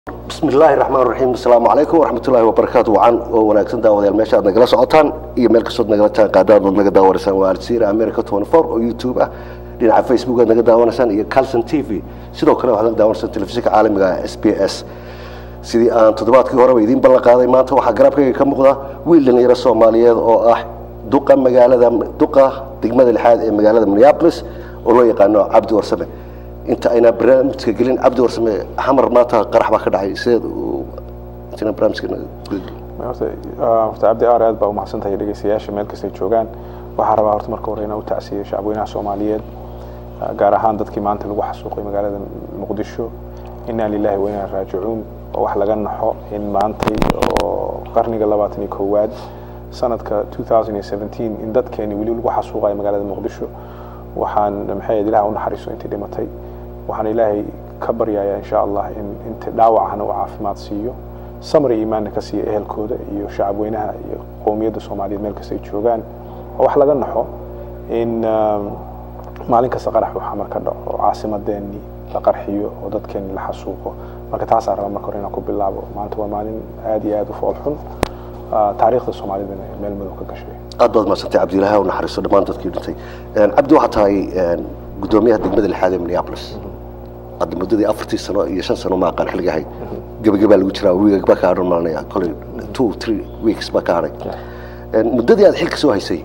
bismi illaahi raxmaan raxiim asalaamu calaykum waraxmatullaahi wabarakaatu wacan oo wanaagsan daawadayaal meesha aad nagala socotaan iyo meel kastood nagala taan qaadaad ood naga daawanaysaan waa aljazeera america twenty four oo youtube ah dhinaca facebook aad naga daawanaysaan iyo calson t v sidoo kale waxaad naga daawanaysaan telefishinka caalamiga ah s b s sidii aan toddobaadkii horeba idiin ballan qaaday maanta waxaa garabkayga ka muuqda wiil dhalinyaro soomaaliyeed oo ah duqa magaalada duqa degmada lixaad ee magaalada minneapolis oo loo yaqaano cabdi warsame inta aynaa barnaamijka gelin cabdi warsame xamar maanta qarax baa ka dhacay sideed intina barnaamijka horta horta cabdi aar aad baa umahadsan tahay dhegeystayaasha meel kastay joogaan waxaa rabaa horta marka hore inaan u tacsiyo shacabweynaha soomaaliyeed gaar ahaan dadkii maanta lagu xasuuqay magaalada muqdisho inaa lilahi wa inaa raajicuun oo wax laga naxo in maantay oo qarniga labaatan iyo koowaad sanadka 2017 in dadkeeni weli lagu xasuuqayo magaalada muqdisho waxaan maxay ahayd ilaah u naxariiso intii dhimatay waxaan ilaahay ka baryayaa insha allah in inta dhaawacana uu caafimaad siiyo samri iimaanna ka siiya ehelkooda iyo shacabweynaha iyo qowmiyadda soomaaliyeed meel kasta ay joogaan oo wax laga naxo in maalin kasta qarax uu xamar ka dhaco oo caasimadeenii la qarxiyo oo dadkeeni la xasuuqo marka taasaan rabaa marka hore inaan ku bilaabo maanta waa maalin aad iyo aad u fool xun taariikhda soomaalidana meel madow ka gashay aad baad mahadsantay cabdiilaahi u naxariiso dhammaan dadkii dhintay cabdi waxaa tahay guddoomiyaha degmada lixaad ee minneapolis hadda muddadii afartii sano iyo shan sano ma aqaan xilliga ahayd gebagabaa lagu jiraa wiigag baa ka hadhan maalinaya kolay two three weeks baa ka hadhay muddadii aad xilka soo haysay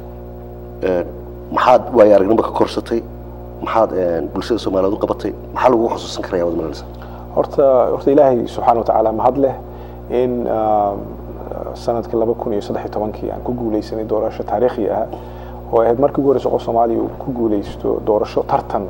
maxaad waayo aragnimo ka korsatay maxaad bulshada soomaaliyeed u qabatay maxaa lagu xusuusan karaya wad malanaysa horta horta ilaahay subxaana wa tacaala mahad leh in sanadkii laba kun iyo saddex iyo tobankii aan ku guuleysanay doorasho taariikhi ah oo ahayd markii ugu horeysa qof soomaaliya uu ku guuleysto doorasho tartan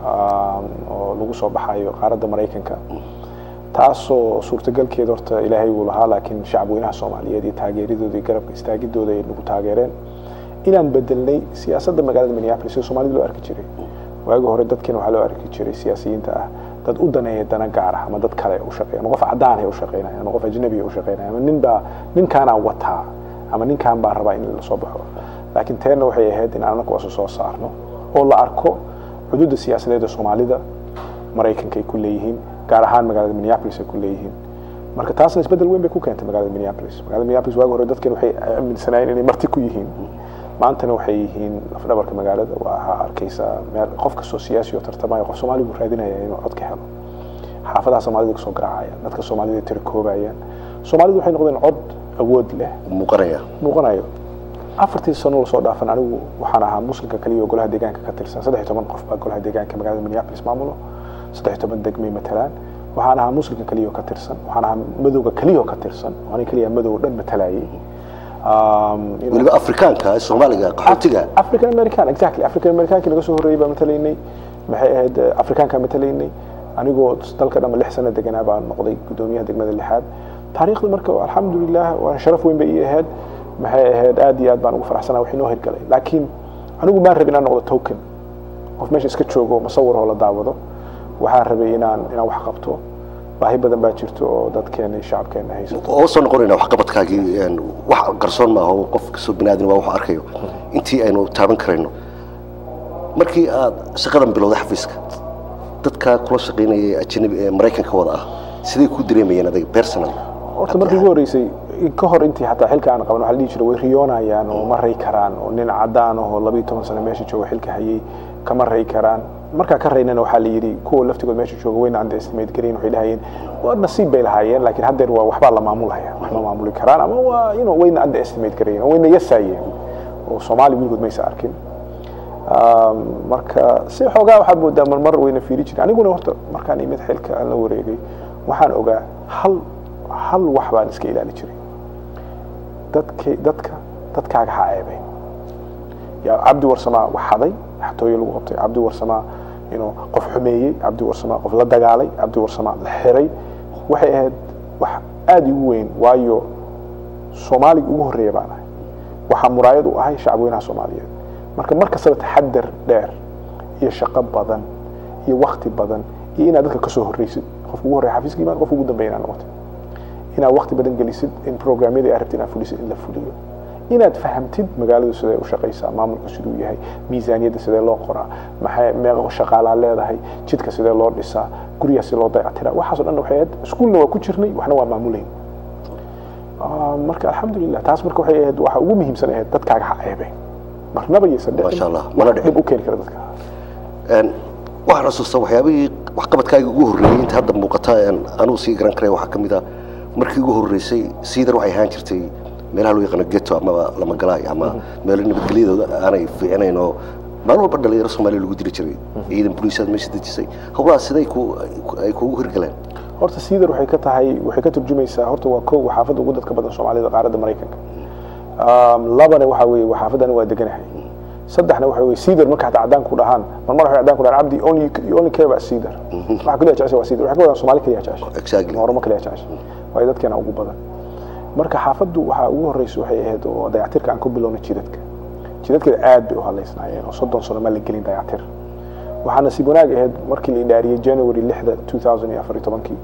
oo lagu soo baxayo qaaradda maraykanka taasoo suurtagalkeeda horta ilaahay wuu lahaa laakiin shacabweynaha soomaaliyeed iyo taageeradooda iyo garabka istaagidooda ay nagu taageereen inaan bedelnay siyaasadda magaalada minneapolis sida soomaalida loo arki jiray waagi hore dadkiina waxaa loo arki jiray siyaasiyiinta ah dad u daneeya dana gaar ah ama dad kale u shaqeeya ama qof cadaan ay u shaqeynaya ama qof ajnabi u shaqeynaya ama nin baa ninkaanaa wataa ama ninkaan baa rabaa in la soo baxo laakiin teenna waxay ahayd in aan anagu wasu soo saarno oo la arko xuduudda siyaasadeed ee soomaalida maraykanka ay ku leeyihiin gaar ahaan magaalada minneapolis ay ku leeyihiin marka taasna isbeddel weyn bay ku keentay magaalada minneapolis magaalada minneapolis waagi hore dadkan waxay aaminsanaayeen inay marti ku yihiin maantana waxay yihiin lafdhabarka magaalada waxaa arkaysaa meel qof kastoo siyaasi oo tartamaya qof soomaali buu raadinaya inuu cod ka helo xaafadaha soomaalida kasoo garaacayaan dadka soomaalida tirikoobayaan soomaalidu waxay noqdeen cod awood leh muuqanaya muuqanayo afartii sano lasoo dhaafan anigu waxaan ahaa muslimka kaliya oo golaha deegaanka ka tirsan saddex iyo toban qof baa golaha deegaanka magaalada minneapolis maamulo saddex iyo toban degmay matalaan waxaan ahaa muslimka kaliya oo ka tirsan waxaan ahaa madowga kaliya oo ka tirsan aniga kaliya madow dhan matalayay weliba afrikaanka soomaaliga qaxootiga african american exactly african americankii naga soo horreeyey baa matalaynay maxay ahayd afrikaanka matalaynay anigoo dalka dhamma lix sano deganaa baan noqday guddoomiyaha degmada lixaad taariikhda marka alxamdulilah waa sharaf weyn bay ii ahayd maxay ahayd aad iyo aad baan ugu faraxsanaa wax inoo hirgalay laakiin anigu maan rabin inaan noqdo token qof meesha iska joogo masawir oo la daawado waxaan rabay inaan inaan wax qabto baahi badan baa jirto oo dadkeena shacabkeena haysato oo soo noqonayna waxqabadkaagii wax qarsoon maaha oo qof kastoo binaadin waa wax arkayo intii aynu taaban karayno markii aad shaqadan bilowday xafiiska dadka kula shaqaynayay ajanabi ee maraykanka wada ah siday ku dareemayeen adiga personal horta markii ugu horreysay ka hor intii xataa xilka aan qaban waxa la dhihi jiray way riyoonayaan oo ma ray karaan oo nin cadaan ahoo labayo toban sano meesha jooga xilka hayay kama ray karaan markaa ka raynana waxaa la yidhi kuwa laftigood meesha jooga wayna underestimate garayn waxay dhahayeen waa nasiib bay lahaayeen laakiin haddeer waa waxbaa la maamulaya wax ma maamuli karaan ama waa you know wayna underestimate garayn oo wayna yasaayeen oo soomaali weligood maysa arkin marka si xoogaa waxaad moodaa marmar wayna fiiri jiren aniguna horta markaan imid xilka aan la wareegay waxaan ogaa hal hal wax baan iska ilaali jiray dadka dadka dadkaaga ha ceebeyn yaa cabdi warsamaa wax haday xatooyo lagu qabtay cabdi warsamaa inuu qof xumeeyey cabdi warsamaa qof la dagaalay cabdi warsamaa la xiray waxay ahayd wax aada igu weyn waayo soomaaliga ugu horreeya baan ahay waxaa muraayad u ahay shacabweynaha soomaaliyeed marka mar kastaba taxadar dheer iyo shaqo badan iyo wakti badan iyo inaad dadka kasoo horreysid qofka ugu horreya xafiiska imaan qofka ugu dambeya inaad noqotid inaad wakti badan gelisid in programyadii aad rabtid inaad fulisid in la fuliyo inaad fahamtid magaaladu sidee u shaqaysaa maamulku siduu yahay miisaaniyadda sidee loo qoraa maxay meeqa shaqaalaa leedahay jidka sidee loo dhisaa guryaha sidee loo dayactiraa waxaasoo dhan waxay ahayd iskuulna waa ku jirnay waxna waa maamulayn marka alxamdulilah taas marka waxay ahayd waxa ugu muhiimsan ahayd dadkaaga ha ceebeen marnaba yaysan Masha Allah, mana dhicin. dhib u keeni kara dadka Een, waxaan xasuustaa waxyaabihii waxqabadkaaga ugu horreeyey inta hadda muuqata een, anuu sii garan karaya waxaa ka mid ah markii ugu horreysay siidar waxay ahaan jirtay meelaha loo yaqaano geto amaba lamagalaay ama meelo nabadgelyadooda aanay fiicnayn oo maalin walba dhalinyaro soomaaliya lagu diri jiray ciidan booliisaad meesha dejisay howlaha siday ku ay kugu hirgaleen horta siidar waxay ka tahay waxay ka turjumaysaa horta waa kow waa xaafadda ugu dadka badan soomaalida qaaradda maraykanka Um, labana waxa weeye waa xaafadani waa deganahay saddexna waxa weeye siidar marka hataa cadaan ku dhahaan marmar waxay cadaan ku dhahaan cabdi only you only care about siidar waxa kaliya jecesha waa siidar waxay ka wadaan soomaali kaliya jecesha Exactly. oromo kaliya jecesha waayo dadkeena ugu badan marka xaafaddu waxaa ugu horreysa waxay ahayd oo dayactirka aan ku bilowna jidadka jidadkeeda aad bay u hadlaysnaayeen oo soddon sano ma la gelin dayactir waxaa nasiib wanaag ahayd markii la idhaariyey january lixda two thousand iyo afar iyo tobankii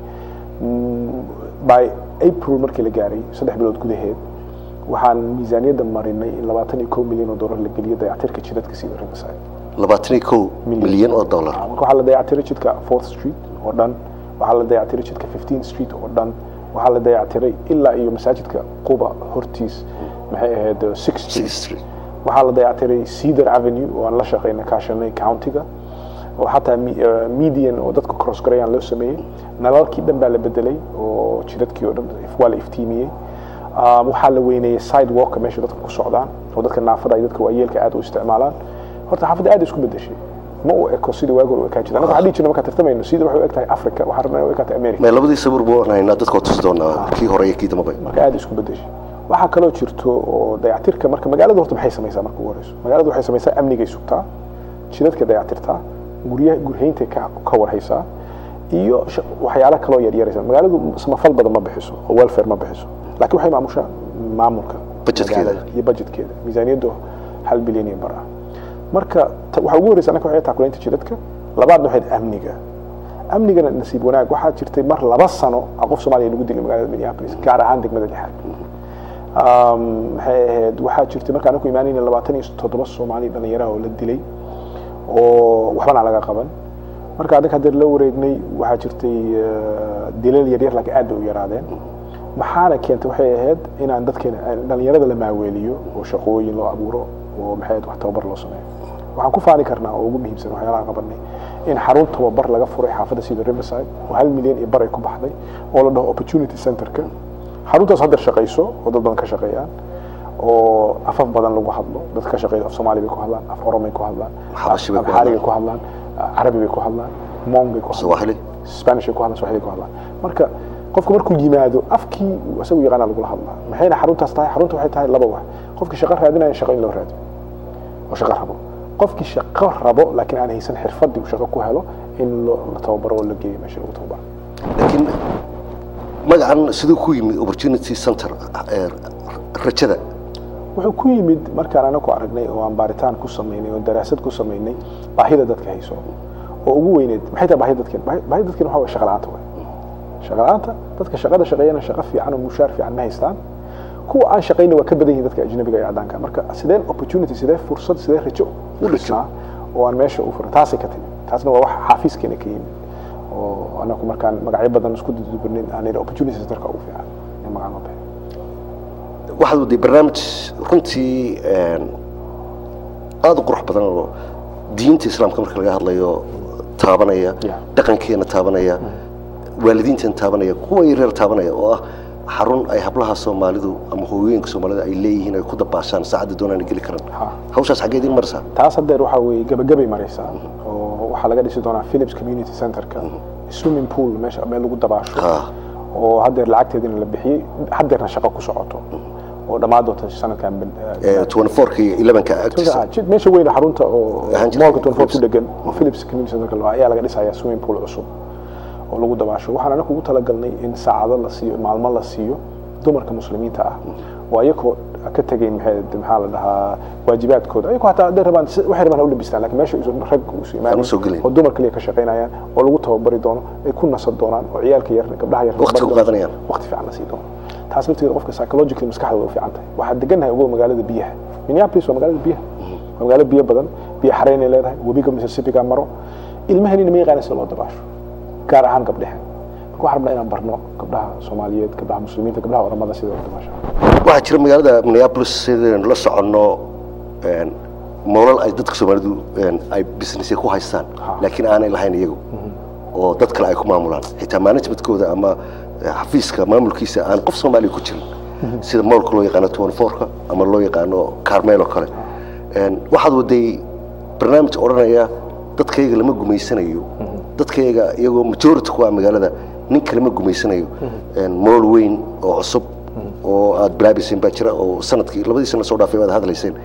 Mm, by april markii la gaaray saddex bilood gudaheed waxaan miisaaniyadda marinay in labaatan iyo kow milyan oo dollar la geliyo dayactirka jidadka sida riverside labaatan iyo kow milyan oo dollar marka waxaa la dayactiray jidka fourth street oo dhan waxaa la dayactiray jidka fifteen street oo dhan waxaa la dayactiray ilaa iyo masaajidka quba hortiis maxay ahayd uh, six street Sixth Street. waxaa la dayactiray cedar avenue oo aan la shaqaynay kaashanay countiga oo xataa mi- eh, median oo dadka cross garayaan loo sameeyey nalalkii dhan baa la bedelay oo jidadkii oo dhan if- waa la iftiimiyey Um, waxaa la weyneeyey sidewalka meesha dadka ku socdaan oo dadka naafada iyo dadka waayeelka aad u isticmaalaan horta xaafadda aad isku bedeshay ma u eko sidii waagi hore u ekaa jirta annaga waxaa dhihi jirna markaan tartamayno sidii waxay u eg tahay africa waxaan rabnaa inay u eg tahay america mee labadii sawir buu haynaa dadka waa tusi doonaa kii hore iyo kii dambaba marka aad isku bedeshay waxaa kaloo jirto oo dayactirka marka magaalada horta maxay samaysaa marka ugu horeyso magaalada waxay samaysaa amnigay sugtaa jidadka dayactirtaa guryaha gurhayntay ka ka warhaysaa iyo sha- waxyaalo kaloo yaryaraysa magaaladu samafal badan ma bixiso oo welfare ma bixiso laakiin waxay maamushaa maamulka Budgetkeeda. magaalada iyo budgetkeeda miisaaniyaddu hal bilyan iyo bar ah marka ta- waxaa ugu horeysa anaka waxay taakulaynta jidadka labaadna waxay tahay amniga amnigana nasiib wanaag waxaa jirtay mar laba sano ah qof soomaaliya lagu dilay magaalada minneapolis gaar ahaan degmada lixaad Um, maxay ahayd waxaa jirtay markaan ku imaanayna labaatan iyo toddoba soomaali dhalinyaraha oo la dilay oo waxbana aan laga qaban marka adinka haddii la wareegnay waxaa jirtay eh, dilal yaryar laakiin aad bay u yaraadeen maxaana keentay waxay ahayd inaan dadkeena dhalinyarada la maaweeliyo oo shaqooyin loo abuuro oo maxay ahayd wax tababar loo sameeyo waxaan ku faani karnaa oo ugu muhiimsan waxyaalaha qabanay in xarun tababar laga furay xaafadda sida riverside oo hal milyan iyo bar ay ku baxday oo la dhaho opportunity centerka xaruntaas hadda shaqayso oo dad badan ka shaqeeyaan oo afaf badan lagu hadlo dad ka shaqeeya af soomaali bay ku hadlaan af oromay ku hadlaan Xabashi bay ku Amhari hadlaan. bay ku hadlaan carabi bay ku hadlaan mong bay ku hadlaan Swahili. spanish bay ku hadlaan swahili bay ku hadlaan marka qofku markuu yimaado afkii isagu yaqaana lagula hadlaa maxayna xaruntaas tahay xarunta waxay tahay laba wax qofkii shaqo raadinaya shaqo in loo raadiyo oo shaqo rabo qofkii shaqo rabo laakiin aan haysan xirfadii uu shaqo ku helo in loo- la tababaro oo la geeyo meesha lagu tababaro laakiin magacan siduu ku yimid opportunity center ee rajada wuxuu ku yimid markaan anaku aragnay oo aan baaritaan ku samaynay oo daraasad ku samaynay baahida dadka hayso oo ugu weyneed maxay tahay baahida dadkeen Baahi- baahida dadkeen waxaa waye shaqa la'aanta waay shaqa la'aanta dadka shaqada shaqeeyana shaqo fiican oo mushaar fiican ma haystaan kuwa aan shaqayna waa ka badan yihiin dadka ajnabiga iyo caddaanka marka sideen opportunity sidee fursad sidee rajo u dhisnaa oo aan meesha u furan taasay ka timid taasna waa wax xaafiiskeena ka yimid oo anaku markaan magacyo badan isku dudubinin aan idhi opportunity centerka ugu fiican in magaca loo bixiyo waxaad waday barnaamij runtii een, aad u qurux badan oo diinta islaamka marka laga hadlayo taabanaya Yeah. dhaqankeena taabanaya waalidiinteena taabanaya kuwa yaryar taabanaya oo ah xarun ay hablaha soomaalidu ama hooyooyinka soomaalida ay leeyihiin ay ku dabaashaan saacadda doonaan ay geli karaan Ha. hawshaas xaggee idin marsaa taas haddeer waxaa weeye gabagabay maraysaa oo waxaa laga dhisi doonaa philips community centerka swimming pool meesha meel lagu dabaasho Ha. oo haddeer lacagteedina la bixiyey haddeerna shaqo ku socoto oo dhammaan doonta sanadkan bil- Ee, 24 iyo 11 ka agtiisa Ah, jid- meesha weyne xarunta oo Ahaan jirtay moolka 24 ku Philips. dhegan oo philips community centerka loo- ayaa laga dhisayaa swimming pool cusub oo lagu dabaasho waxaan anagu ugu talagalnay in saacado la siiyo maalmo la siiyo dumarka muslimiinta ah oo ayagoo ka tegay maxay maxaa la dhahaa waajibaadkooda ayagoo hataa hadday rabaan si- waxay rabaan ha u labistaan laakiin meesha isu rag isu Aan u soo imaanin gelin. oo dumar kaliya ka shaqaynayaan oo lagu tababari doono ay ku nasan doonaan oo ciyaalka yar gabdhaha yar Waqti ku qaadanayaan. waqti fiican la sii doono taas lafteeda qofka psychologically maskaxda way u fiican tahay waxaa degannahay ugo magaalada biyaha minneapolis waa magaalada biyaha waa magaalo biyo badan biyo xareynay leedahay webiga mississippiga maro ilmahanina ma yaqaana sida loo dabaasho gaar ahaan gabdheha marka waxaan rabnaa inaan barno gabdhaha soomaaliyeed gabdhaha muslimiinta gabdhaha oramada sida loo dabaasho waxaa jira magaalada minneapolis sidaynu la soconno moolal ay dadka soomaalidu ay businessya ku haystaan laakiin aanay lahayn iyagu oo dad kale ay ku maamulaan xitaa managementkooda ama xafiiska maamulkiisa aan qof soomaaliya ku jirin sida moolka loo yaqaano twenty-fourka ama loo yaqaano carmel oo kale waxaad waday barnaamij odhanaya dadkayga lama gumaysanayo dadkayga iyagoo majority ku ah magaalada ninka lama gumaysanayo mool weyn oo cusub oo aad bilaabayseen baa jira oo sanadkii labadii sana soo dhaafay baad hadlayseen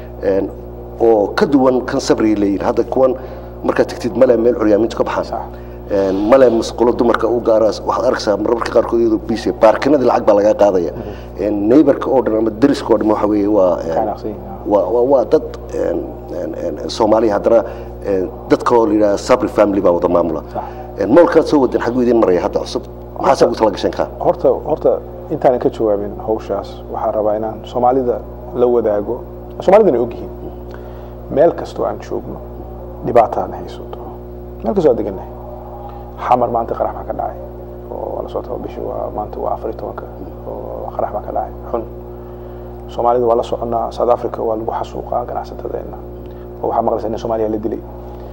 oo ka duwan kan sabriga leeyihin hadda kuwan markaad tegtid male meel curyaamintu ka baxaan male masqulo dumarka u gaara waxaad arkaysaa marmarka qaarkood iyadoo biise baarkinadii lacag baa lagaa qaadaya neighborka oo dhan ama deriska oo dhan waxa weeye waa waa waa dad soomaaliya haddana dad kaloo la yidhaha sabri family baa wada maamula moolkaad soo wadeen xaguu idin maraya hadda cusub maxaase ugu tala gasheen kaa horta horta intaanan ka jawaabin hawshaas waxaan rabaa inaan soomaalida la wadaago soomaalidana ogyihiin meel kastoo aan joogno dhibaataan haysato meel kastoo aan degannahay xamar maanta qarax baa ka dhacay oo waa la soo taba bishi waa maanta waa afar iyo tobanka oo qarax baa ka dhacay xun soomaalida waa la soconnaa south africa waa lagu xasuuqaa ganacsatadeenna oo waxaa maqlaysaa in soomaaliya la dilay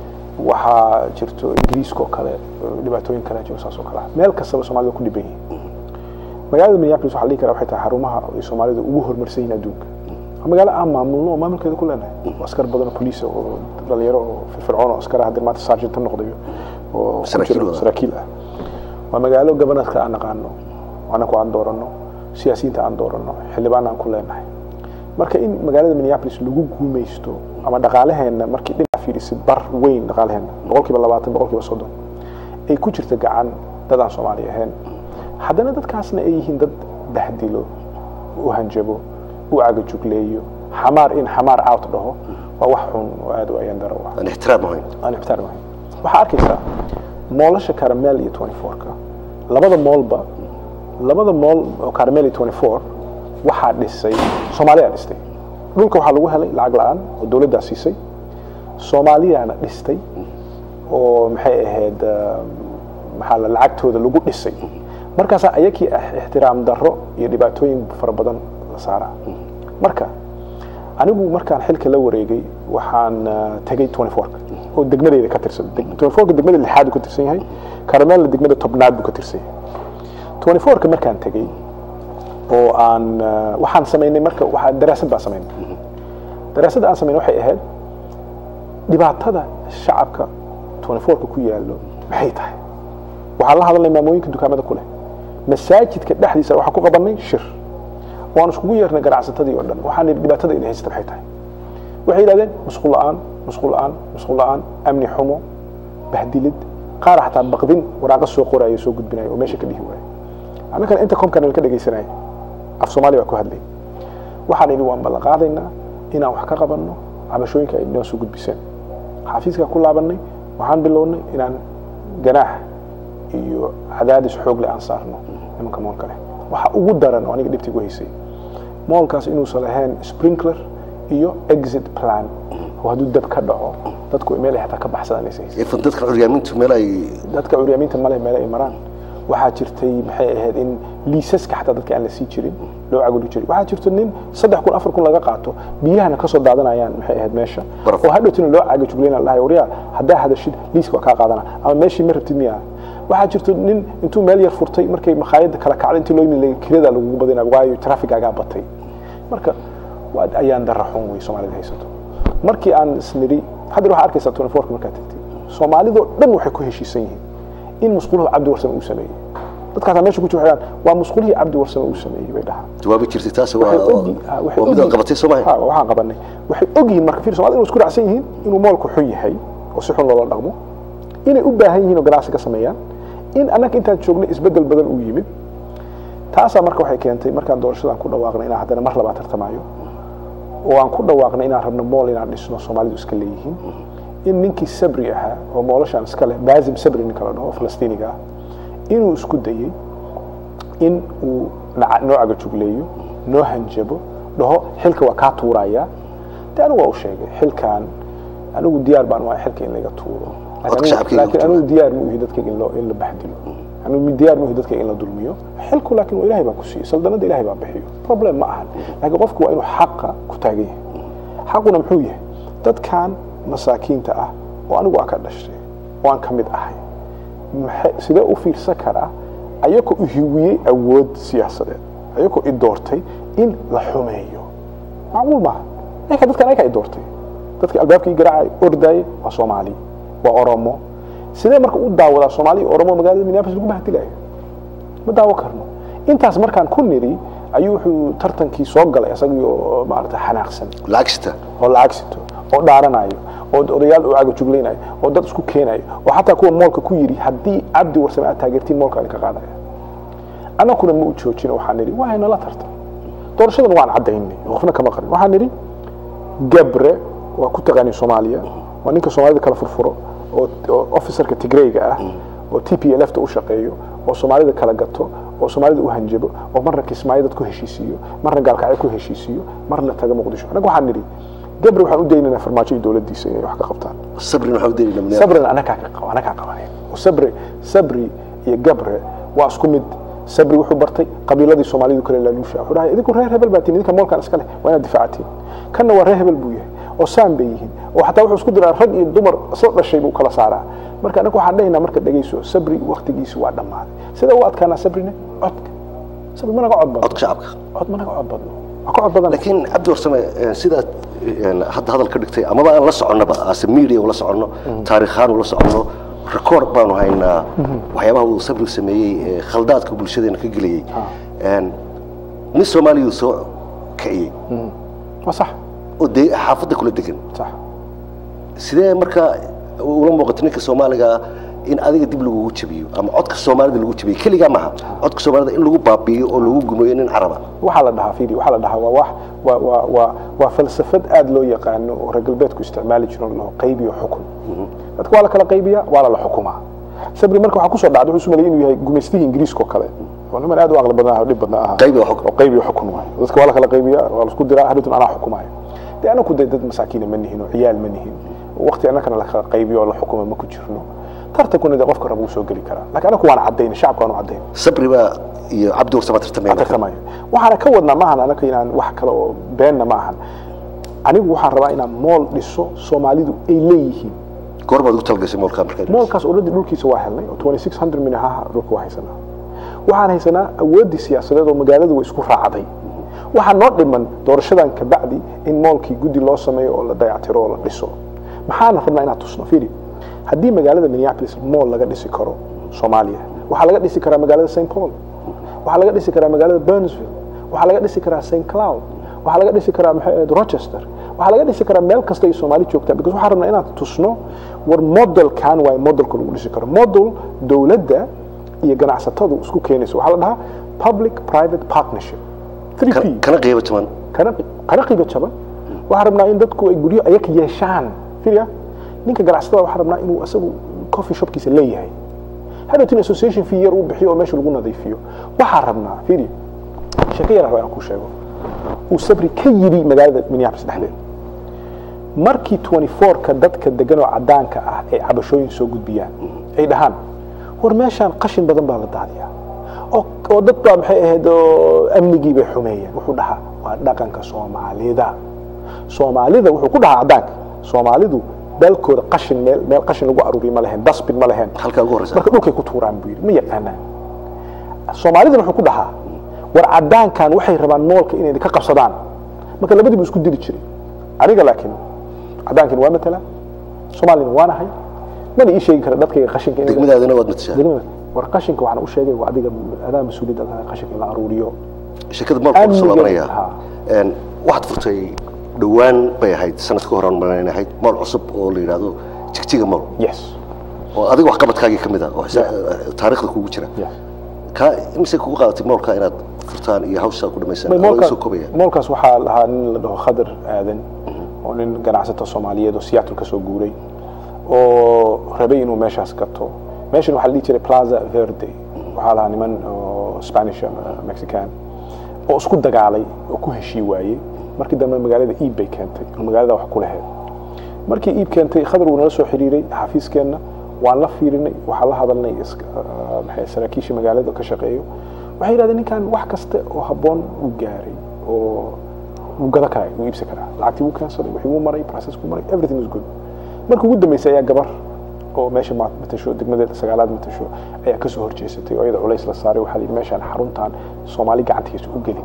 waxaa jirto ingiriiska oo kale dhibaatooyin kale jiro saas oo kale meel kastaba soomaalida ku dhiban yihiin magaalada minneapolis waxaa la dhihi karaa waxay tahay xarumaha ay soomaalida ugu horumarsan yihiin adduunka waa magaalo aan maamulno oo maamulkeeda ku leenahay oo askar badan oo poliisa oo dhalinyaro oo firfircoon oo askara hadda maanta sergeant noqdayo oo saraakiil ah waa magaalo gobanadka aan naqaano anaku aan dooranno siyaasiyiinta aan dooranno xildhibaan aan ku leenahay marka in magaalada minneapolis lagu guumaysto ama dhaqaalaheenna markii dhinac fiirisi bar weyn dhaqaalaheenna boqolkiiba labaatan boqolkiiba soddon ay ku jirta gacan dad aan soomaali ahayn haddana dadkaasna ay yihiin dad bahdilo u hanjabo u cagajugleeyo xamaar in xamaar out dhaho waa wax xun oo aad u ayaan daro ah aan ixtiraam ahayn aan ixtiraam ahayn waxaa arkaysaa moolasha caramel iyo twenty fourka labada moolba labada mool oo caramel iyo twenty four waxaa dhisay soomaaliyaa dhistay dhulka waxaa lagu helay lacag la-aan oo dowladdaa siisay soomaaliyaana dhistay oo maxay ahayd maxaa la lacagtooda lagu dhisay markaasaa ayakii ixtiraam darro iyo dhibaatooyin fara badan la saaraa marka anigu markaan xilka la wareegay waxaan tegay twenty fourka oo degmadeyda ka tirsan twenty fourka degmada lixaad buu ka tirsan yahay caramelna degmada tobnaad buu ka tirsan yahay twenty fourka markaan tegey oo aan waxaan samaynay marka waxaan daraasad baan samaynay daraasadda aan samaynay waxay ahayd dhibaatada shacabka twenty fourka ku yaallo maxay tahay waxaan la hadalnay maamooyinka dukaamada ku leh masaajidka dhexdiisa waxaan ku qabanay shir waan iskugu yeernay ganacsatadii oo dhan waxaan nidhi dhibaatada idin haysata maxay tahay waxay yidhahdeen musqul la'aan musqul la'aan musqul la'aan amni xumo bahdilid qaar xataa baqdin waraaqa soo qoraya soo gudbinaya oo meesha ka dhihi waaya annagana inta komkan ka dhegaysanaya af soomaali baa ku hadlay waxaan idhi waan ballan qaadaynaa inaan wax ka qabanno cabashooyinka ay noo soo gudbiseen xafiiskaa ku laabannay waxaan bilownay inaan ganaax iyo cadaadis xoogle aan saarno nimanka moolka leh waxa ugu daran oo aniga dhibta igu haysay moolkaas inuusan lahayn sprinkler iyo exit plan oo hadduu dab ka dhaco dadku meel ay xataa ka baxsadaan aysan haysan ifan dadka curyaamintu meel ay dadka curyaamiinta male meel ay maraan waxaa jirtay maxay ahayd in liisaska xataa dadka aan la sii jirin loo caguli jiray waxaa jirto nin saddex kun afar kun laga qaato biyahana kasoo daadanayaan maxay ahayd meesha Baraf. oo hadhowtina loo cagajuglayna la dhahay waryaa haddaa hadashid liiska waa kaa qaadana ama meeshii ma rabtid miyaa waxaa jirto nin intuu meel yar furtay markay makhaayadda kala kacday intii loo yimid kirada lagugu badina waayo trafigaagaa batay marka waa ayaan dara xun wey soomaalida haysato markii aan isnidhi hadda waxaa arkaysaa 24 markaad tagtay soomaalidoo dhan waxay ku heshiisan yihiin in musquluhu cabdi warsame uu sameeyey dadkaasaa meesha ku jira waxay dhahaan, waa musqulihii cabdi warsame uu sameeyey bay dhahaan jawaabi jirtay taasi waa waxay ogi- ah, waxay waa mid ogi- aad qabatay soo mahay Ha, waxaan qabanay waxay ogyihiin marka fiir soomaalida inuu isku raacsan yihiin inuu moolku xun yahay oo si xun loola dhaqmo inay u baahan yihiin oo ganacsi ka sameeyaan in annaga intaan joognay isbeddel badan uu yimid taasaa marka waxay keentay markaan doorashadan ku dhawaaqnay inaan haddana mar labaad tartamayo oo aan ku dhawaaqnay inaan rabno mool inaan dhisno soomaalidu iska leeyihiin in ninkii sabri ahaa oo moolashaan iska leh baazim sabri ninka la dhaho oo falastiiniga ah inuu isku dayey in uu naca- noo cagajugleeyo noo hanjabo dhaho xilka waa kaa tuuraya de anigu waa u sheegay xilkan anigu diyaar baan waa xilka in laga tuuro Codka Laakiin anigu- shacabkayga laakiin ku anigu diyaar ma uhi dadkayga in loo- in la baxdilo anigu diyaar ma uhi dadkayga in la dulmiyo xilku laakiin waa ilahay baa ku siiyo saldanada ilahay baa bixiyo problem ma ahan laakiin qofku waa inuu xaqa ku taagan yahay xaquna muxuu yahay dadkan masaakiinta ah oo anigu aan ka dhashtay oo aan ka mid ahay maxay- sidee u fiirsan karaa ayagoo u hiwiyey awood siyaasadeed ayagoo i doortay in la xumeeyo macquul maaha ayaga dadkan ayaga i doortay dadka albaabkii garaacay ordayay waa soomaali waa oromo sidee marka u daawadaa soomaali iyo oromo magaalada minneapolis lagu bahdilayo ma daawo karno intaas markaan ku niri ayuu wuxuu tartankii soo galay isagii oo maarata xanaaqsan lacagsita oo lacag sito oo dhaaranayo oo odayaal u cagajuglaynayo oo dad isku keenayo oo xataa kuwa moolka ku yidhi haddii cabdi warsame aad taageertiin moolka idinka qaadaya annaguna ma u joojino waxaan nidhi waa nala tartan doorashadan waan caddaynay qofna kama qarin waxaan nidhi gabre waa ku taqaani soomaaliya waa ninka soomaalida kala furfuro oo oo officerka tigrayga ah oo t p l f ta u shaqeeyo oo soomaalida kala gato oo soomaalida u hanjabo oo marna kismaayo dad ku heshiisiiyo marna gaalkacyo ku heshiisiyo marna taga muqdisho annaga waxaan nidhi gabre waxaan u daynaynaa farmaajo iyo dowladdiisa inay wax ka qabtaan sabrin waxaa u daynayna mane sabrina anagaa ka qaba anagaa qabaneen oo sabri sabri iyo gabre waa isku mid sabri wuxuu bartay qabiiladii soomaalidu kale laaluusha wuxuu dhahay idinku reer hebel baa tihin idinka moolkan iska leh waa inaad difaacatiin kanna waa reer hebel buu yahay oo saan bay yihiin oo xataa wuxuu isku diraa rag iyo dumar isla dhashay buu kala saaraa marka anaga waxaan dhahaynaa marka dhegeyso sabri waktigiisi waa dhammaaday sida u adkaanaa sabrine codka sabri ma naga cod badno codka shacabka cod ma naga cod badno waa ka cod badan laakiin cabdi warsame eh, sidaad eh, hadda hadal ka dhigtay amaba aan la soconnaba ase media ula soconno taariikhaan ula soconno record baanu haynaa waxyaabaha uu sabri sameeyey ee khaldaadka bulshadeena ka gelayey En, nin soomaaliya uu soo kiciyey waa sax oo dee xaafadda kula degan sax sidee marka ula muuqato ninka soomaaliga in adiga dib lagugu jabiyo ama codka soomaalida lagu jabiyo keligaa maaha codka soomaalida in lagu baabi'iyo oo lagu gumeeyo nin caraba waxaa la dhahaa fiiri waxaa la dhahaa waa wax waa waa waa waa falsafad aad loo yaqaano oo reer galbeedku isticmaali jiro loo qaybiyo xukun dadka waa la kala qaybiyaa waa la la xukumaa sabri marka waxaa kusoo dhacday wuxuu sumalay inuu yahay gumaystihii ingiriiska oo kale oo niman aad u aqli badnaa oo dhib badnaa ahaa qaybi oo xukun oo qaybiyo xukun waayo dadka waa la kala qaybiyaa waa la isku diraa hadhowtan anaa xukumaayo dee anaku dee dad masaakiina ma nihin oo ciyaal ma nihin waqti annakana la kala qaybiyo oo la xukuma ma ku jirno tartankuna dee qofka raba wuu soo geli karaa laakiin anaku waan caddayn shacabka waan caddayn sabri baa iyo cabdi warsame tartamaya marka. tartamayo waxaana ka wadnaa maahan anaka inaan wax kale oo beenna ma ahan anigu waxaan rabaa inaan mool dhiso soomaalidu ay leeyihiin goor baad ugu talgashay moolkaa markaa moolkaas already dhulkiisa waa helnay oo 2600 min ahaa dhulka waa haysanaa waxaan haysanaa awooddii siyaasadeed oo magaaladu way isku raacday waxaa noo dhiman doorashadan kabacdi in moolkii guddi loo sameeyo oo la dayactiro oo la dhiso maxaana rabnaa inaan tusno fiiri haddii magaalada minneapolis mool laga dhisi karo soomaaliya waxaa laga dhisi karaa magaalada st paul waxaa laga dhisi karaa magaalada burnsville waxaa laga dhisi karaa st cloud waxaa laga dhisi karaa maxay ahayd rochester waxaa laga dhisi karaa meel kasta ay soomaali joogtaa because waxaan rabnaa inaan tusno war modelkan waay modelka lagu dhisi karo model dowladda iyo ganacsatadu isku keenayso waxaa la dhahaa public private partnership 3p Kana- kana qiibo jaban kana kana qiibo jaban waxaan rabnaa in dadku ay guryo ayaga yeeshaan fiiriya ninka ganacsatada waxaan rabnaa inuu isagu coffee shopkiisa leeyahay hadhowtin association fee yar uu bixiyo oo meesha lagu nadiifiyo waxaan rabnaa fiiri sheeko yar rabaa inaan kuu sheego uu sabri ka yidhi magaalada minneapolis dhexdeeda markii 24ka dadka degan oo cadaanka ah ay cabashooyin soo gudbiyaan ay dhahaan war meeshaan qashin badan baa la daadiyaa oo oo dad baa maxay ahayd oo amnigii bay xumeeyeen wuxuu dhahaa waa dhaqanka soomaalida soomaalida wuxuu ku dhahaa cadaanka soomaalidu dalkooda qashin meel meel qashin lagu aruuriyo ma leheen dasbin ma leheen halkaa ugu horeysa marka dhulkay ku tuuraan buu yidhi ma yaqaanaan soomaalidana wuxuu ku dhahaa war cadaankan waxay rabaan moolka inay ka qabsadaan marka labadiibu isku dili jiray aniga laakiin cadaankan waa matala soomaalina waa nahay mana ii sheegi kara dadkayga qashinka inay degmadaadina waad matashaa degmada war qashinka waxaan u sheegay waa adiga adaa mas-uuliyadda tahay qashinka in la aruuriyo shirkada moolka kusoo Amniga, laabanaya ha. En, waxaad furtay dhowaan bay ahayd sanad ka horan malan ahayd mool cusub oo la yidhaahdo jigjiga mool yes oo adiga waxqabadkaagii ka mid ah oo xisa- taariikhda kugu jira yes ka imise kugu qaadatay moolka inaad furtaan iyo hawshaa ku dhamaysaan May Ama moolka- soo koobaya moolkaas waxaa lahaa nin la dhaho khadar aadan oo nin ganacsato soomaaliyeed oo seattle ka soo guuray oo rabay inuu meeshaas gato meeshan waxaa la dhihi jiray plaza verde waxaa lahaa niman oo spanish ama mexican oo isku dagaalay oo ku heshii waayey markii dambe magaalada iib bay keentay oo magaalada wax ku lahayd markii iib keentay khadar wuu nala soo xiriiray xafiiskeenna waan la fiirinay waxaan la hadalnay maxay saraakiisha magaalada ka shaqeeyo waxay yidhahdeen ninkan wax kasta oo habboon uu gaaray oo wuu gada karaa wuu iibsan karaa lacagtii wuu keensaday wixii wuu maray process wuu maray everything is good markii ugu dambeysay ayaa gabar oo meesha matasho degmadeeda sagaalaad matasho ayaa kasoo horjeesatay oo iyada culays la saaray waxaa la yidhi meeshaan xaruntan soomaali gacantiisa u gelin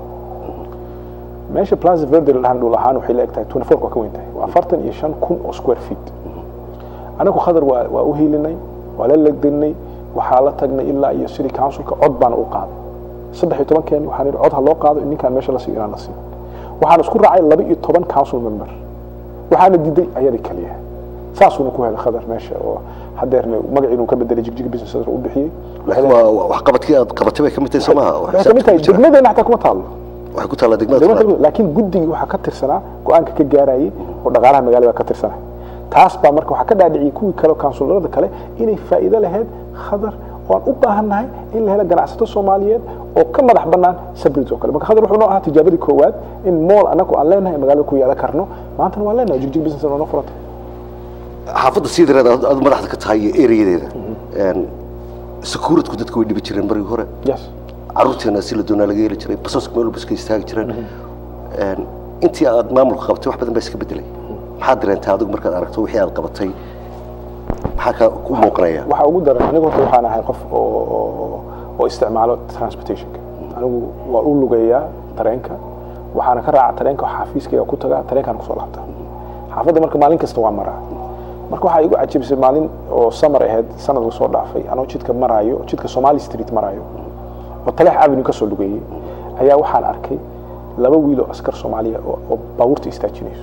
meesha plaza verde la dhahan dhul ahaan waxay la eg tahay 24 waa ka weyn tahay waa afartan iyo shan kun oo square feet anagu khadar waa waa u hiilinay waa la legdinay waxaa la tagnay ilaa iyo city councilka cod baana u qaaday saddex iyo tobankeeni waxaan idhi cod ha loo qaado in ninkaan meesha la siiyo inaan la siiyo waxaan isku raacay laba iyo toban council member waxaana diiday ayadii kaliya saasuuna ku helay khadar meesha oo hadeerna magaciinu ka bedelay jigjig business center u bixiyey laakiin waa wax qabadkii aad qabatay bay ka mid tahay soo maaha waxay kamid tahay degmadeena xataa kuma taalo waxay ku taallaa degmada degmada Tulaal. kale- laakiin guddigii waxaa ka tirsanaa go-aanka ka gaarayay oo dhaqaalaha magaalada ka tirsanay taas baa marka waxaa ka dhaadhiciyay kuwii kale kaunsularada kale inay faa'iido lahayd khadar waan u baahannahay in la helo ganacsato soomaaliyeed oo ka madax bannaan sabrid oo kale marka khadar wuxuu noo ahaa tijaabadii koowaad in mool annagu aan leenahay magaalada ku yeelan karno maantana waan leenahay jigjig business oo noo furantay xaafadda siidareed aad aad madaxda ka tahay iyo ereyadeeda securitku dadka way dhibi jireen markii hore yes caruurteena si la doonaa laga heli jiray basaska meel walba iska istaagi jireen Een, intii aad maamulka qabatay wax badan baa iska bedelay maxaad dareentay adigu markaad aragto wixii aad qabatay maxaa ka ku muuqanaya waxaa ugu daran anigu horta waxaan ahay qof oo oo- oo isticmaalo transportationka anigu waa u lugeeyaa tareenka waxaana ka raaca tareenka oo xafiiskayga ku tagaa tareenkaan kusoo laabtaa xaafadda marka maalin kasta waa maraa marka waxaa igu cajabisay maalin oo samar ahayd sanad la soo dhaafay anoo jidka maraayo jidka somali street maraayo oo taleex avenue ka soo lugeeyey ayaa waxaan arkay laba wiil oo askar soomaaliya oo oo baabuurta istaajinayso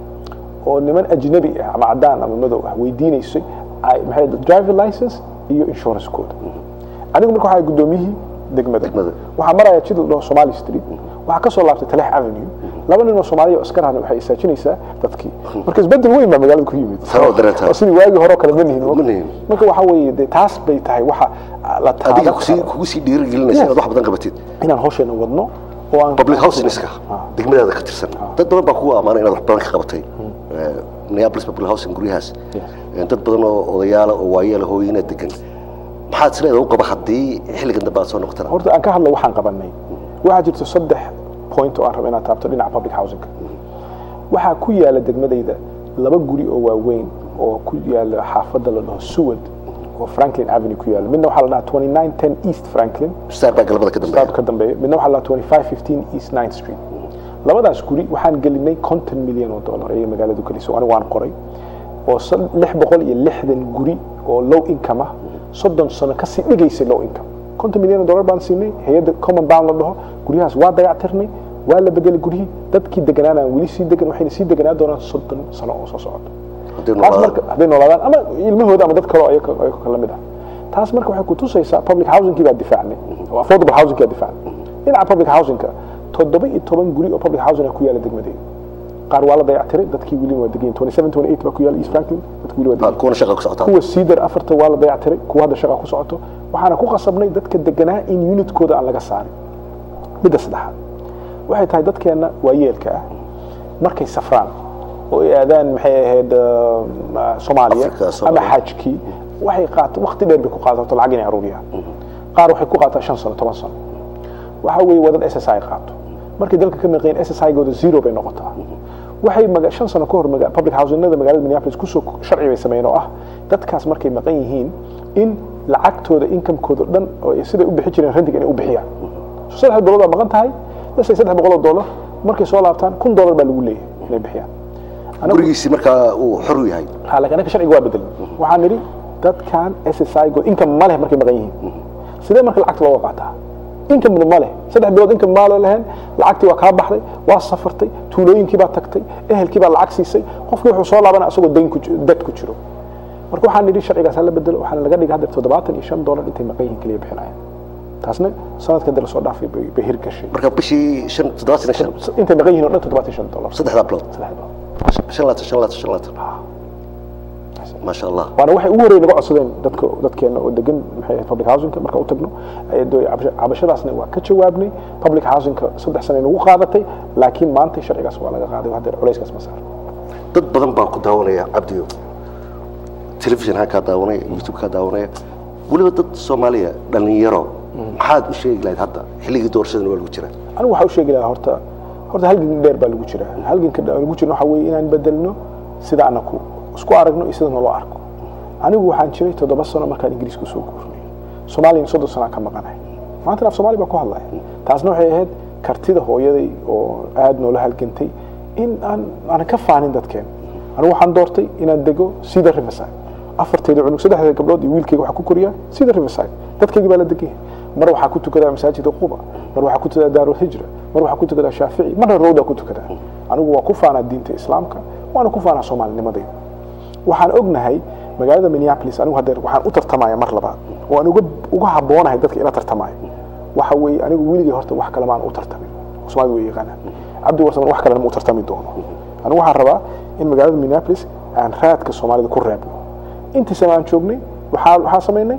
oo niman ajnabi ah ama cadaan ama madow ah weydiinaysay ay maxay driver license iyo insurance code anigu marka waxaa gudoomiyihii degmada Degmada. waxaa maraya jid la dhaho somali street waxaa kasoo laabtay taleex avenue laba nin oo soomaaliya oo askar ahna waxay istaajinaysaa dadkii marka isbedel weyn baa magaalada ku yimid Taa oo dareenta. oo sidii waagii hore oo kale ma nihin Ma nihin. marka waxaa weeye dee taas bay tahay waxa la adiga taaban kusii karo kugu sii dhiirigelinaysa inaad wax badan qabatid inaan hawsheena wadno oo aan public housingska Ah. degmadaada ka tirsan dad badan baa kugu ammaanay inaad wax badan ka qabatay Eh, minneapolis public housing guryahaas Yes. Eh, dad badan oo odayaala oo waayeela hooyina degan maxaad isleedahay u qaba haddii xilligan dambe aad soo noqotana horta aan ka hadla waxaan qabanay waxaa jirto saddex point oo aan rabo inaad taabto dhinaca public housingka waxaa ku yaala degmadayda laba guri oo waaweyn oo ku yaala xaafadda la dhaho seward oo franklin avenue ku yaala midna waxaa la dhahaa 2910 east franklin star baa galabada ka dambeeya staabka ka dambeeya midna waxaa la dhahaa 2515 east 9th street labadaas guri waxaan gelinay konton milyan oo dollar ayay magaaladu gelisay oo anigu waan qoray oo sad- lix boqol iyo lixdan guri oo low income ah soddon sano kasii dhigaysay low income konton milyan oo dollar baan siinay hay-adda common bound la dhaho guryahaas waa dayactirnay waa la bedelay guryihii dadkii deganaanaan weli sii degan waxayna sii deganaa doonaan soddon sano oo soo socota haddii taas noolaadaan marka hadday noolaadaan ama ilmahooda ama dad kale oo ayaga ayaga kala mid ah taas marka waxay ku tusaysaa public housingkii baa difaacnay oo affordable housingkii baa difaacnay dhinaca public housingka toddoba iyo toban guri oo public housing ah ku yaala degmadeeda qaar waa la dayactiray dadkii weli waa degan 27 28 baa ku yaala east franklin dadkii weli waa Ah, degan kuwana shaqa ku socotaa kuwa cedar afarta waa la dayactiray kuwa hadda shaqa ku socoto waxaana ku qasabnay dadka deganaa in unitkooda aan laga saarin midda saddexaad waxay tahay dadkeena waayeelka ah markay safraan oo ay aadaan maxay ahayd um, ah, soomaaliya Afrika, ama Soomaaliya. xajkii waxay qaata waqti dheer bay ku qaadato lacag inay aruuriyaan qaar waxay ku qaataa shan sano toban sano waxa weeye wadan s s i qaato markay dalka ka maqeen s s i gooda zero bay noqotaa waxay maga shan sano ka hor maga- public housingada magaalada minneapolis kusoo sharci bay sameeyeen oo ah dadkaas markay maqan yihiin in lacagtooda inkamekooda dhan oo ay siday u bixi jireen renting inay u bixiyaan so saddex bilood baa maqan tahay lasay saddex boqol oo dollar markay soo laabtaan kun dollar baa lagu leeyahay inay bixiyaan Anagu- gurigiisii markaa uu xor u yahay ha laakiin anaka sharciga waa bedelin waxaan nidhi dadkan s s i go income ma leh markay maqan yihiin sidee marka lacagta looga qaataa income ma leh saddex bilood income maa lehen lacagtii waa kaa baxday waa safartay tuulooyinkii baa tagtay ehelkii baa lacag siisay qofkii wuxuu soo laabanaa asagoo dayn ku ji- dad ku jiro marka waxaan nidhi sharcigaas ha la bedelo waxaana laga dhigay hadda toddobaatan iyo shan dollar intay maqan yihiin kaliya bixinayaan taasna sanadkan dee lasoo dhaafay bay bay hirgashay marka bishii shan toddobaatan iyo shan intay maqan yihiin oo dhan toddobaatan iyo shan dollar saddexdaa bilood saddex bilood shan laatan shan laatan shan laatan bixisay maasha allah waana waxay ugu horreyn naga codsadeen dadka dadkeena oo degan maxay ahayd public housingka marka u tagno ay dooy cabasho- cabashadaasna waa ka jawaabnay public housingka saddex sano nagu qaadatay laakiin maanta sharcigaas waa laga qaaday haddeer culayskaas ma saaro dad badan baa ku daawanaya cabdiyo telefishinha kaa daawanaya youtube kaa daawanaya weliba dad soomaaliya dhallinyaro maxaad u sheegi lahayd hadda xilligii doorashadana waa lagu jiraa anigu waxaa u sheegi lahaa horta horta halgan dheer baa lagu jiraa halganka dheer lagu jirno waxaa weeye inaan bedelno sida anaku isku aragno iyo sida naloo arko anigu waxaan jiray toddoba sano markaan ingiriiska usoo guurnay soomaaliyana soddon sanaa ka maqanahay maantana af soomaali baa ku hadlaya taasna waxay ahayd kartida hooyaday oo aad noola halgantay in aan aanan ka faanin dadkeen anigu waxaan doortay inaan dego sida riverside afarteeda cunug saddexdeeda gabdhood iyo wiilkayga waxaa ku koriyaa sida riverside dadkayga baa la degan yahay mar waxaa ku tukadaa masaajida quba mar waxaa ku tukadaa daarul hijra mar waxaa ku tukadaa shaafici marna rowdaa ku tukadaa anigu waa ku faanaa diinta islaamka waana ku faanaa soomaalinimadayda waxaan ognahay magaalada minneapolis anigu haddeer waxaan u tartamaya mar labaad oo aan uga uga habboonahay dadka ina tartamayo waxa weeye anigu weligay horta wax kale maan u tartamin soomaalida way yaqaanaa cabdi warsaman wax kalena ma u tartami doono anigu waxaan rabaa in magaalada minneapolis aan raadka soomaalida ku reebno intii sano aan joognay waxaa waxaa samaynay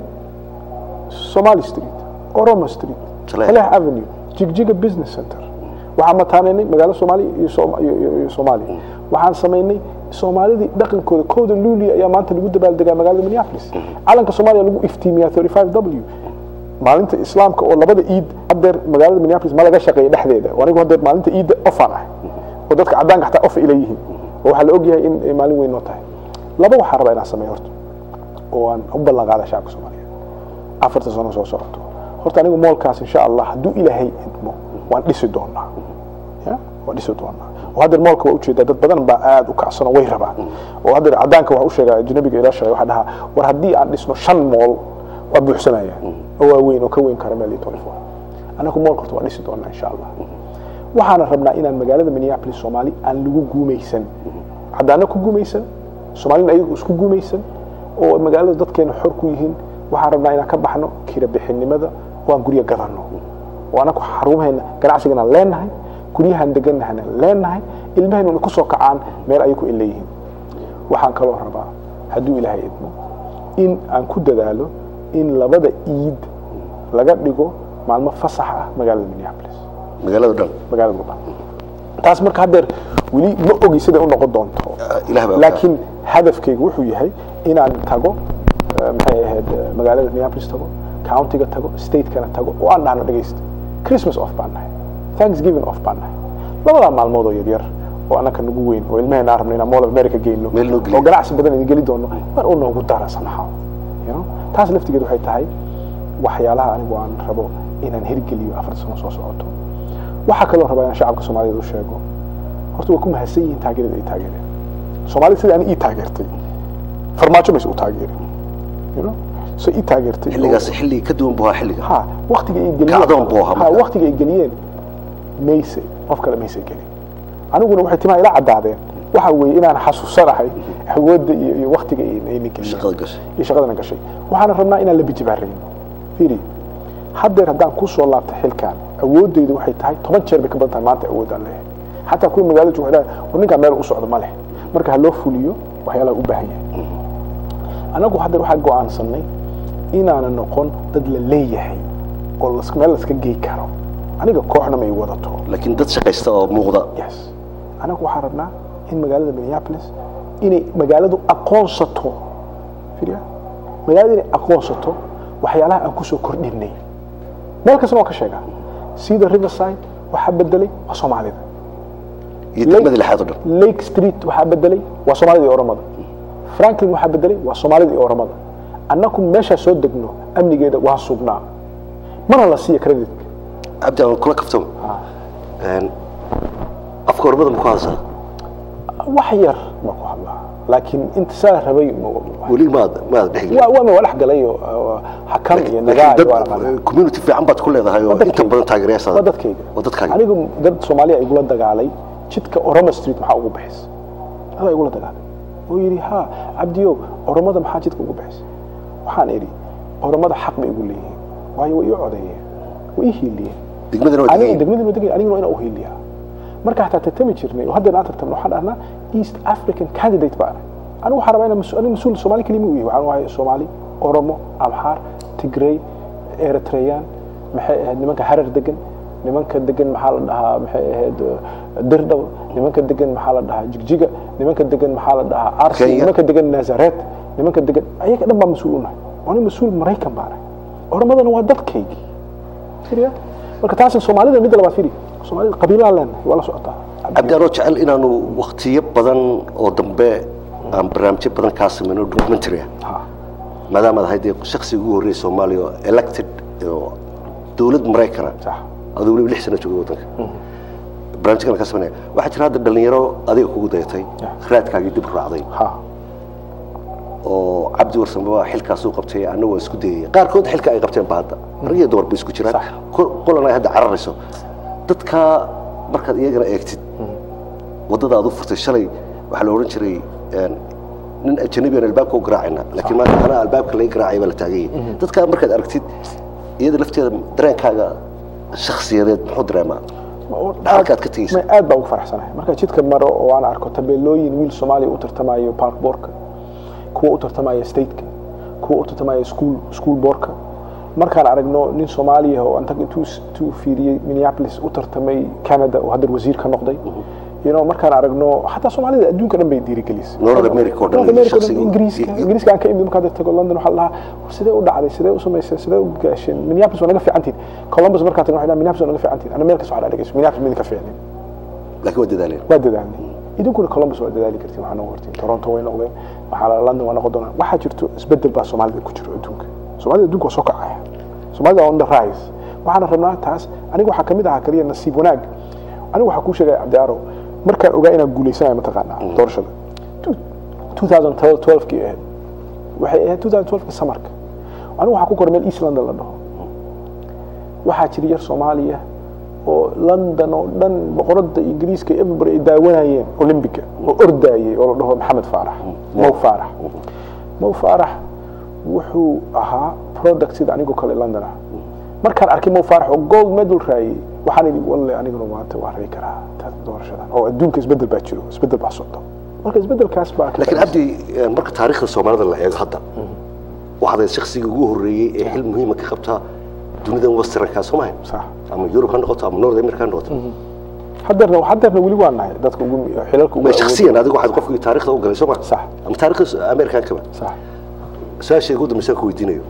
somali street oromo street Saleh. saleh avenue jigjiga business center waxaan mataanaynay magaalo soomaaliya iyo Soom- iyo- iyo iyo soomaaliya waxaan samaynay soomaalidii dhaqankooda kooda luuliya ayaa maanta lagu dabaaldegaa magaalada minneapolis calanka soomaaliya lagu iftiimiyaa 35 w maalinta islaamka oo labada iid hadeer magaalada minneapolis ma laga shaqeeya dhexdeeda oo anigu hadeer maalinta iidda ofaan ah oo dadka caddaanka xataa ofa ila yihiin oo waxaa la ogyahay in ay maalin weyn noo tahay laba waxaan rabaa inaan sameeyo horta oo aan u ballan qaada shacabka soomaaliyeed afarta sano soo socoto horta anigu moolkaas insha allah hadduu ilaahay idmo waan dhisi doonaa ya waan dhisi doonaa oo haddeer moolka waa ujeedaa dad badan baa aad u kacsan oo way rabaan oo haddeer caddaanka waxaa u sheegaa ajnabiga ila shaqeeya waxaa dhahaa war haddii aan dhisno shan mool waa buuxsanaya oo waa weyn oo ka weyn kara meel iyo 24 anagu moolka horta waan dhisi doonaa insha allah waxaana rabnaa inaan magaalada minneapolis soomaali aan lagu guumaysan caddaana ku guumaysan soomaalina ayagu isku guumaysan oo magaalada dadkeena xor ku yihiin waxaan rabnaa inaan ka baxno kira bixinimada oo aan guryo gadanno oo anaku xarumaheena ganacsigana leenahay guryahan deganahana leenahay ilmahayna ku soo kacaan meel ayay ku ileeyihiin waxaan kaloo rabaa hadduu ilaahay idmo in aan ku dadaalo in labada iid laga dhigo maalmo fasax ah magaalada minneapolis magaalada dhan magaalada oo dhan taas marka haddeer weli ma ogi siday u noqon doonto ilaah baa laakiin hadafkaygu wuxuu yahay inaan tago eh, maxay ahayd eh, magaalada minneapolis tago countiga tago statekana tago oo aan dhahno dhegaysta christmas off baan nahay thanksgiving off baan nahay labadaa maalmood oo yaryar oo annaka nagu weyn oo ilmaheenna aan rabno inaan mall of america geyno Meel noo geliyo. oo ganacsi badan idin geli doono mar uu noogu dara somehow you know taas laftigeed waxay tahay waxyaalaha anigu aan rabo inaan hirgeliyo afarta sano soo socoto waxaa kaloo rabaa inaan shacabka soomaaliyeed u sheego horta waa ku mahadsan yihiin taageerada ay taageereen soomaalida sida ani ii taageertay farmaajo mayse u taageerin you know so ii taageertay xilligaas xilli ka duwan buu ahaa xilliga ha waqtiga ay geliyeen Kacdoon buu ahaa ha marka. waqtiga ay geliyeen mayse qof kale mayse gelin aniguna waxay timaa ila caddaadeen waxa weeye inaan xasuusanahay awoodda iyo iyo waqtiga ay ayna geliyeen shaqada gashay iyo shaqadana gashay waxaana rabnaa inaan la bijibaarayno fiiri haddeer haddaan ku soo laabta xilkan awooddaydu waxay tahay toban jeer bay ka badan tahay maanta awoodaan leeyahay xataa kuwa magaalada jooga waxay dhahay war ninkaan meel u socdo ma leh marka ha loo fuliyo waxyaalaha u baahan yahay anagu haddeer waxaa go'aansanay inaanan noqon dad la leeyahay oo las- meel laska gey karo aniga kooxna ma i wadato laakiin dad shaqaysta oo muuqda yes anagu waxaan rabnaa in magaalada minneapolis inay magaaladu aqoonsato fiiriya magaalada inay aqoonsato waxyaalaha aan kusoo kordhinay meel kastana waan ka sheegaa sida riverside waxaa bedelay waa soomaalida iyo degmada lixaad oo dhan lake street waxaa bedelay waa soomaalida iyo oromada franklin waxaa bedelay waa soomaalida iyo oromada annaku meeshaa soo degno amnigeeda waa sugnaa mana la siiya creditka cabdi aan kula kaftamo Een, afka ormada ma ku hadashaa wax yar baa ku hadlaa laakiin inta saa rabay ma- weli maad maad dhexgelin waa waa waa dhex galay oo, oo xakam iyo nagaa iyo waa la qalay. dad community fiican baad ku leedahay oo Waa inta dadkayga. badan taageerayaasada waa dadkayga waa dadkaaga anigu dad soomaaliya igula dagaalay jidka oromo street maxaa ugu bixis adaa igula dagaalay oo yidhi ha cabdiyow oromada maxaa jidka ugu bixis waxaan idhi oromada xaq bay igu leeyihiin waayo way ii codeeyeen way ii hiiliyeen degmadana waa aniga degan degmadii ma degay aniguna waa inaan u hiiliyaa marka hataa tartami jirnay oo haddana aan tartamno waxaan dhahnaa east african candidate baan ahay anigu waxaan rabaa inaan mas- anigu mas-uul soomaali kelima u yahay waxaan u ahay soomaali oromo amxaar tigrey eritreyan maxay ahayd nimanka harar degan nimanka degan maxaa la dhahaa maxay ahayd eh, dirdhaw nimanka degan maxaa la dhahaa jigjiga nimanka degan maxaa la dhahaa arsi Kenya. nimanka degan nazaret nimanka degan ayaga dhan baa mas-uul unahay ani mas-uul maraykan baan ahay oromadana waa dadkaygii Fiiriya. marka taas soomaalida midda labaad firi soomaalida qabiilaha leenahay waa la socotaa cabdi anoo jecel inaanu waktiyo badan oo dambe aan barnaamijyo badan kaa samayno documentary ah Ha. maadaama aad ahayd dee shakhsiga ugu horreeyay soomaaliya oo elected oo dowlad maraykana sax aduu weliba lix sano joogay waddanka barnaamijkan ka sameynaya waxaa jira hadda dhalinyaro adiga kugu dayatay Yeah. raadkaagii dib u raacday ha oo cabdi warsame waa xilkaasuu qabtay anna waa isku dayaya qaarkood xilka ay qabteen ba hadda rag iyo dumar bay isku jiraan Sax. Qol- qolan ay hadda cararayso dadka markaad iyagana eegtid waddada aad u furtay shalay waxaa la odhan jiray een, nin ajanabi aan albaabka u garaacayna laakiin maanta anaa albaabka laga garaacay baa la taagan yahay dadka markaad aragtid iyada lafteeda dareenkaaga shakhsiyadeed muxuu dareemaa halkaad ka tegeysa ma aad baa ugu faraxsanahay marka jidka maro oo aan arko tabeelooyin wiil soomaaliya u tartamayo park boorka kuwa u tartamaya stateka kuwa u tartamaya school school boorka markaan aragno nin soomaaliya oo antaga intuu intuu fiiriyey minneapolis u tartamay canada oo hadda wasiir ka noqday you know markaan aragno xataa soomaalida adduunka dhan bay dhiirigelisay North America oo dhan North America oo dhan, shakhsiga- ingiriiska i- i- ingiriiska aan ka imid markaad tago london waxaa la dhahaa war sidee u dhacday sidee u samaysay sidee u gaasheen minneapolis waa naga fiicantiin columbus markaad tagno waxay dhahaan minneapolis waa naga fiicantiin ana meel kasta waxaa dhageyso minneapolis midin ka fiicnin laakiin waa dadaaleen waa dadaalnay idinkuna columbus waa dadaali kartiin waxaa noqon kartiin toronto way noqdeen waxaa la london waa noqon doonaa waxaa jirto isbedel baa soomaalida ku jiro adduunka soomaalida adduunka waa soo kacaya soomaalida on the rise waxaana rabnaa taas aniga waxaa kamid ahaa kaliya nasiib wanaag anigu waxaa kuu sheegaya cabdi aarow markaan ogaa inaan guuleysanayo mataqaanaa doorashada 2012 kii ahayd waxay ahayd 2012 ka samarka anigu waxaa ku koray meel east london la dhaho waxaa jira yar soomaaliya oo london oo dhan boqorada ingiriiska everybody ay daawanayeen olymbica oo ordaayay oo la dhaho maxamed faarax mow faarax mow faarax wuxuu ahaa product sida anigoo kale london ah markaan arkay mow faarax oo gold medal raayay waxaan idhi walle aniguna maanta waa ray karaa taas doorashadan oo adduunka isbedel baa jiro isbedel baa socdo marka isbedelkaas baa ka laakiin faa'iidaysan. cabdi een, marka taariikhda soomaalida la eego hadda waxaad ahayd shakhsiga ugu horreeyey ee xil muhiima ka qabta dunidan westernka soo mahay sax ama yurub ha noqoto ama north america ha noqoto hadeerna hadeerna weli waa nahay dadka ugu xilalka ugu ma awood- shakhsiyan adigu waxaad qofkii taariikhda u galay soo ma Sax. ama taariikhda amerikankaba sax su-aasha ugu dambaysa ku weydiinayo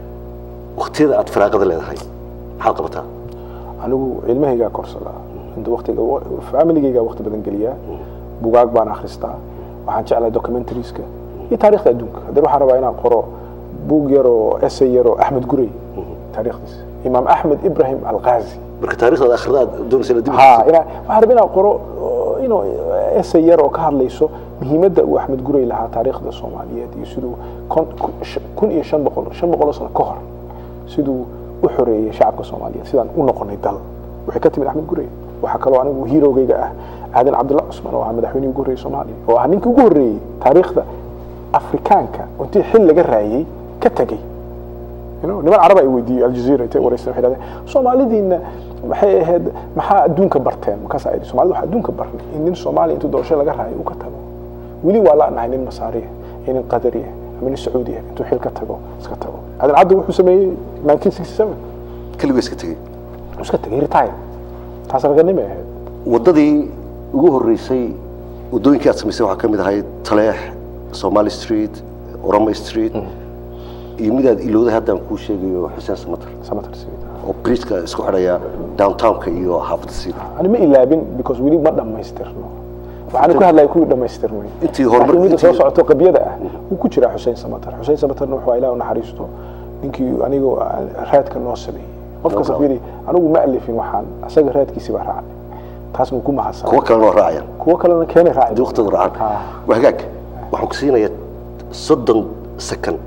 waqtiyada aad firaaqada leedahay maxaad qabataa anigu cilmahaygaa korsadaa inta waqtiga familigaygaa waqti badan geliyaa bugaag baan akhristaa waxaan jeclahay documentarieska iyo taariikhda adduunka haddana waxaan rabaa inaan qoro buug yar oo essay yar oo axmed gurey taariikhdiisa imaam axmed ibrahim alqaazi marka taariikhdaad akhrida aad doonaysa inaad dib u ha dhigtid. ina waxaan rabaa inaan qoro oo, you know, essay yar oo ka hadlayso muhiimadda uu axmed gurey lahaa taariikhda soomaaliyeed iyo siduu kon- ku- sh- kun iyo shan boqol shan boqol oo sano ka hor siduu u xoreeyey shacabka soomaaliyeed sidaan u noqonay dal waxay ka timid axmed gurey waxaa kaloo anigu hiirogayga ah aadan cabdulla cusman oo ahaa madaxweynihii ugu horreeyey soomaaliya oo ah ninkii ugu horreeyey taariikhda afrikaanka oo intii xil laga raayey ka tegey You know, niman carab ay weydiiyey aljazeera intay wareysteen waxay dhahdeen soomaalidiina maxay ahayd maxaa adduunka barteen markaas ay soomaalida waxaa adduunka barnay in nin soomaaliya intuu doorasho laga raayo uu ka tago weli waa la nahay nin masaariya iyo nin qadariya ama nin sacuudiya intuu xil ka tago iska tago aadan cabdi wuxuu sameeyey 1967 keligoo iska tegey wuu iska tagay retire taas raganimo ay ahayd waddadii ugu horreysay waddooyinkii aad samaysay waxaa ka mid ahayd taleex somali street oroma street iyo midaad ilowday haddaan kuu sheegayo xuseen samatar samatar Street. oo bridgeka isku xidhaya downtownka iyo xaafadda siida ani ma ilaabin because weli ma dhammaystirno waxaan ku hadlaya kuwii dhammaystirmay Intii horumar- laakiin midda soo intii- socoto qabyada ah wuu ku jiraa xuseen samatar xuseen samatarna wuxuu ilaah u naxariisto ninkii anigoo raadka noo sameeyey qof kasta No, no. fiiri anigu ma alifin waxaan asaga raadkiisi baa raacay taasna wuu ku mahadsan kuwo kalena waa raacayaan kuwo kalena keenay raacay haddii waqtooda raacaan Ah. waa hagaag waxaan ku siinayaa soddon second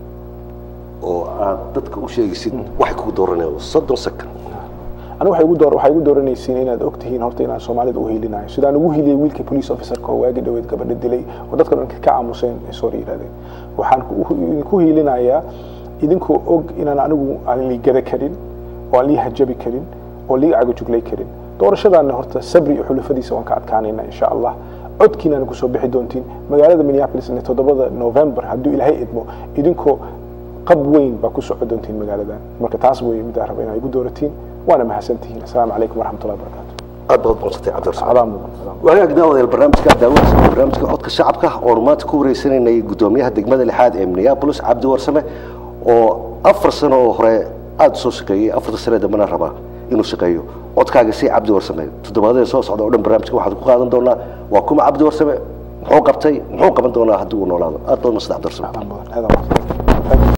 oo aad dadka u sheegaysid waxay kugu dooranayaan soddon second anigu waxay igu door waxay igu dooranaysiin inaad og tihiin horta inaan soomaalida u hiilinayo sidaan ugu hiiliyey wiilka police officerka oo waagi dhaweed gabadha dilay oo dadka dhan ka aamuseen ay soo yidhahdeen waxaan ku- idinku hiilinayaa idinkoo og inaan anigu aan liigada karin oo aan lii hajabi karin oo lii cagajuglay karin doorashadaana horta sabri iyo xulufadiisa waan ka adkaanayna insha allah codkiinana kusoo bixi doontiin magaalada minneapolisna toddobada november hadduu ilaahay idmo idinkoo qab weyn baa ku soco doontiin magaaladan marka taas wey midaan raba inaa igu dooratiin waana mahadsantihiin assalaamu calaykum waraxmatullahi wabarakaatu aad baad madsantay cabdirasmaan adaa mudan adaa mudan. wagaag daawadayaal barnaamijka daawanaysa barnaamijka codka shacabka oonu maanta ku wareysanaynay gudoomiyaha degmada lixaad ee minneapolis cabdi warsame oo afar sano oo hore aada u soo shaqeeyey afarta sane dambena rabaa inuu shaqeeyo codkaaga si cabdi warsame toddobaadada soo socda oo dhan barnaamijka waxaad ku qaadan doonaa waa kuma cabdi warsame muxuu qabtay muxuu qaban doonaa haddii uu noolaado aad baad madsantay cabdi warsame adaa mudan adaa mudan